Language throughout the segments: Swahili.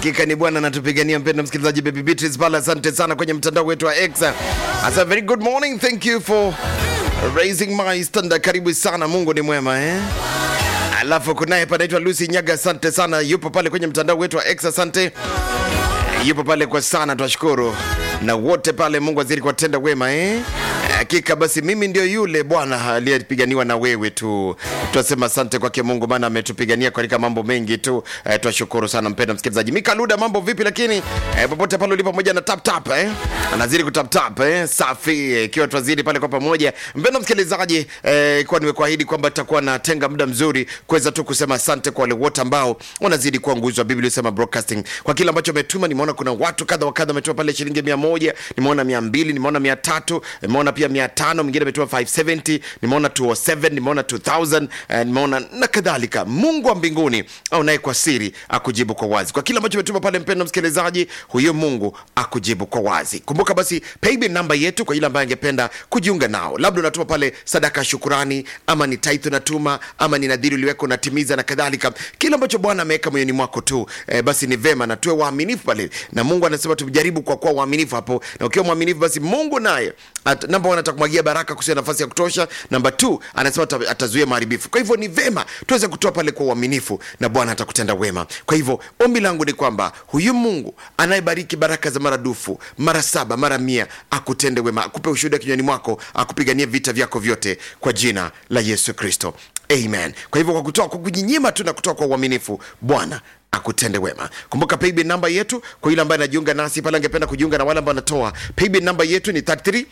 Hakika ni Bwana anatupigania. Mpendwa msikilizaji, Baby Beatrice pale, asante sana kwenye mtandao wetu wa X. As a very good morning, thank you for raising my standard. Karibu sana, Mungu ni mwema eh? Alafu kunaye panaitwa Lucy Nyaga, asante sana, yupo pale kwenye mtandao wetu wa X, asante yupo pale kwa sana, twashukuru na wote pale. Mungu azidi kuwatenda wema eh? Hakika basi, mimi ndio yule Bwana aliyepiganiwa na wewe tu. Twasema asante kwake Mungu, maana ametupigania katika mambo mengi tu. Eh, twashukuru sana mpendwa msikilizaji. Mika Luda, mambo vipi? Lakini eh, popote pale ulipo, pamoja na tap tap eh? anazidi kutap tap eh? safi, ikiwa eh, twazidi pale kwa pamoja. Mpendwa msikilizaji, eh, kwa nimekuahidi kwamba tutakuwa natenga muda mzuri kuweza tu kusema asante kwa wale wote ambao wanazidi kuwa nguzo wa Biblia Sema Broadcasting kwa kile ambacho umetuma. Nimeona kuna watu kadha wa kadha wametuma pale shilingi mia moja, nimeona mia mbili, nimeona mia tatu, nimeona pia mia tano, mwingine ametuma 570, nimeona 207, nimeona 2000, eh, nimeona na kadhalika. Mungu wa mbinguni au naye kwa siri akujibu kwa wazi kwa kile ambacho umetuma pale. Mpendwa msikilizaji, huyo Mungu akujibu kwa wazi. Kumbuka basi paybill namba yetu kwa yule ambaye angependa kujiunga nao, labda unatuma pale sadaka ya shukurani, ama ni tithe unatuma, ama ni nadhiri uliweka unatimiza na kadhalika, kile ambacho Bwana ameweka moyoni mwako tu eh, basi ni vema na tuwe waaminifu pale, na Mungu anasema tujaribu kwa kuwa waaminifu hapo, na ukiwa mwaminifu basi Mungu naye at- namba one atakumwagia baraka kusia nafasi ya kutosha. Namba two anasema ata- atazuia maharibifu. Kwa hivyo ni vema tuweze kutoa pale kwa uaminifu, na Bwana atakutenda wema. Kwa hivyo ombi langu ni kwamba huyu Mungu anayebariki baraka za maradufu mara saba mara mia akutende wema, akupe ushuhuda kinywani mwako, akupiganie vita vyako vyote kwa jina la Yesu Kristo, amen. Kwa hivyo kwa kutoa, kwa kujinyima tu na kutoa kwa uaminifu, Bwana akutende wema. Kumbuka paybill namba yetu kwa yule ambaye anajiunga nasi pale, angependa kujiunga na wale ambao wanatoa. Paybill namba yetu ni 33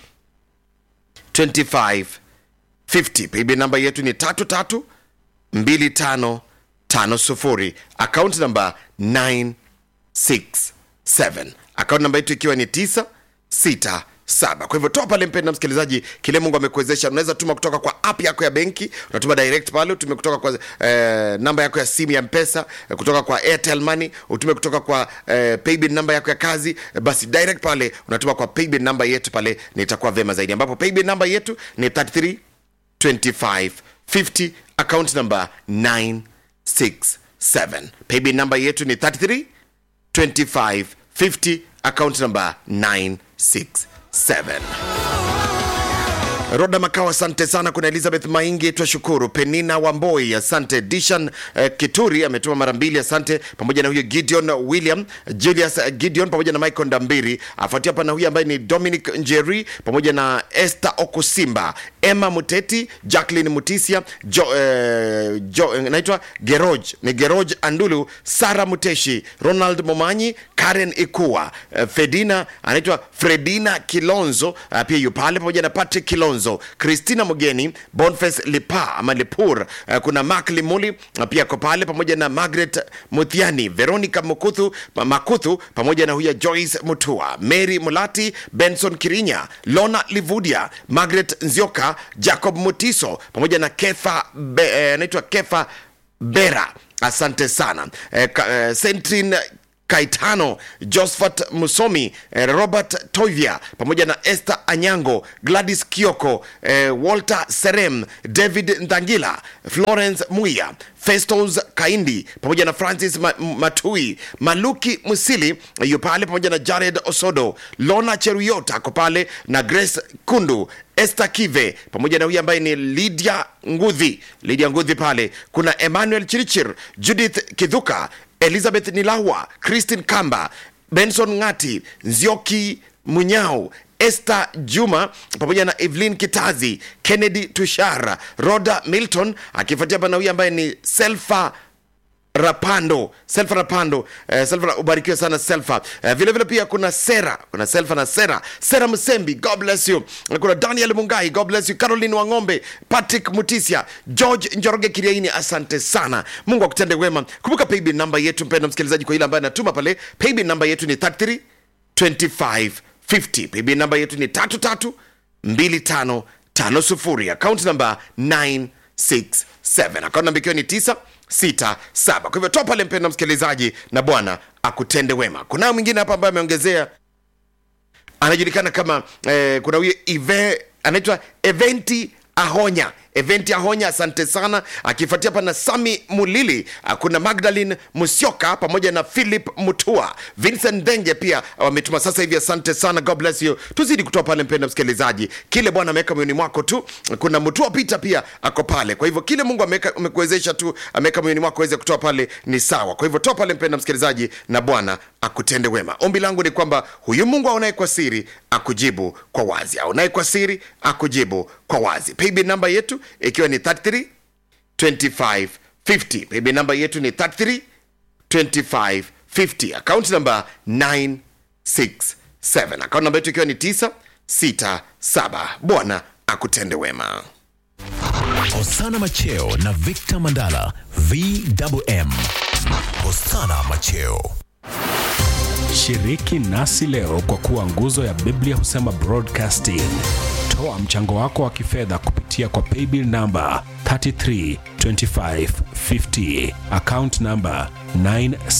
25 50. Paybill namba yetu ni 33 25 50. Account namba 967. Account namba yetu ikiwa ni 967 saba. Kwa hivyo toa pale, mpenda msikilizaji, kile Mungu amekuwezesha. Unaweza tuma kutoka kwa app yako ya benki, unatuma direct pale, utume kutoka kwa eh, namba yako ya simu ya Mpesa, eh, kutoka kwa Airtel Money, utume kutoka kwa eh, paybill namba yako ya kazi, eh, basi direct pale unatuma kwa paybill namba yetu pale, na itakuwa vema zaidi, ambapo paybill namba yetu ni 33 25 50, account number 967. Paybill namba yetu ni 33 25 50, account number 967 7 Roda Makao, asante sana. Kuna Elizabeth Maingi, twashukuru. Penina Wamboi, asante. Dishan eh, Kituri ametuma mara mbili, asante, pamoja na huyo Gideon William Julius eh, Gideon pamoja na Michael Ndambiri, afuatia hapa na huyo ambaye ni Dominic Njeri pamoja na Esther Okusimba, Emma Muteti, Jacqueline Mutisia, jo, eh, jo, eh, naitwa Geroj ni Geroj Andulu, Sara Muteshi, Ronald Momanyi, Karen Ikua, eh, Fedina anaitwa Fredina Kilonzo, ah, pia yu pale pamoja na Patrick Kilonzo, Christina Mugeni, Boniface Lipa ama Lipur, eh, kuna Mark Limuli ah, pia ko pale pamoja na Margaret Muthiani, Veronica Mukuthu, pa- Makuthu pamoja na huya Joyce Mutua, Mary Mulati, Benson Kirinya, Lona Livudia, Margaret Nzioka, Jacob Mutiso pamoja na Kefa Be- eh, anaitwa Kefa Bera, asante sana eh, ka, eh, Sentrin Kaitano, Josephat Musomi, eh, Robert Toivia pamoja na Esther Anyango, Gladys Kioko, eh, Walter Serem, David Ndangila, Florence Muya, Festos Kaindi pamoja na Francis Ma Matui, Maluki Musili yu pale pamoja na Jared Osodo, Lona Cheruyota ako pale na Grace Kundu, Esther Kive pamoja na huyu ambaye ni Lydia Ngudhi, Lydia Ngudhi pale. Kuna Emmanuel Chirichir, Judith Kidhuka, Elizabeth Nilawa, Christine Kamba, Benson Ngati, Nzioki Munyao, Esther Juma pamoja na Evelyn Kitazi, Kennedy Tushara, Roda Milton akifuatia hapa na huyu ambaye ni Selfa Rapando, Selfa Rapando, eh, Selfa ubarikiwe sana Selfa. Eh, vile vile pia kuna Sera, kuna Selfa na Sera, Sera Msembi, God bless you. Na Kuna Daniel Mungai, God bless you. Caroline Wangombe, Patrick Mutisia, George Njoroge Kiriaini, asante sana. Mungu akutende wema. Kumbuka paybill namba yetu mpendwa msikilizaji, kwa ile ambaye anatuma pale, paybill namba yetu ni 33 25 50. Paybill namba yetu ni 33 25 50. Account namba 967. Account namba ikiwa ni 967. Kwa hivyo toa pale mpendwa msikilizaji, na Bwana akutende wema. Kunayo mwingine hapa ambaye ameongezea anajulikana kama eh, kuna huyo Ive anaitwa Eventi Ahonya event ya honya asante sana akifuatia pana sami mulili ah, kuna magdalin musioka pamoja na philip mutua vincent denge pia wametuma sasa hivi asante sana god bless you tuzidi kutoa pale mpenda msikilizaji kile bwana ameweka moyoni mwako tu kuna mutua pita pia ako pale kwa hivyo kile mungu ameweka- amekuwezesha tu ameweka moyoni mwako aweze kutoa pale ni sawa kwa hivyo toa pale mpenda msikilizaji na bwana akutende wema ombi langu ni kwamba huyu mungu aonaye kwa siri akujibu kwa wazi aonaye kwa siri akujibu kwa wazi paybill namba yetu ikiwa ni 33 2550 paybill namba yetu ni 33 2550 account namba 967 account namba yetu ikiwa ni 967 bwana akutende wema Hosana Macheo na Victor Mandala VMM. Hosana Macheo. Shiriki nasi leo kwa kuwa nguzo ya Biblia husema broadcasting. Toa mchango wako wa kifedha kupitia kwa paybill namba 332550 account namba 9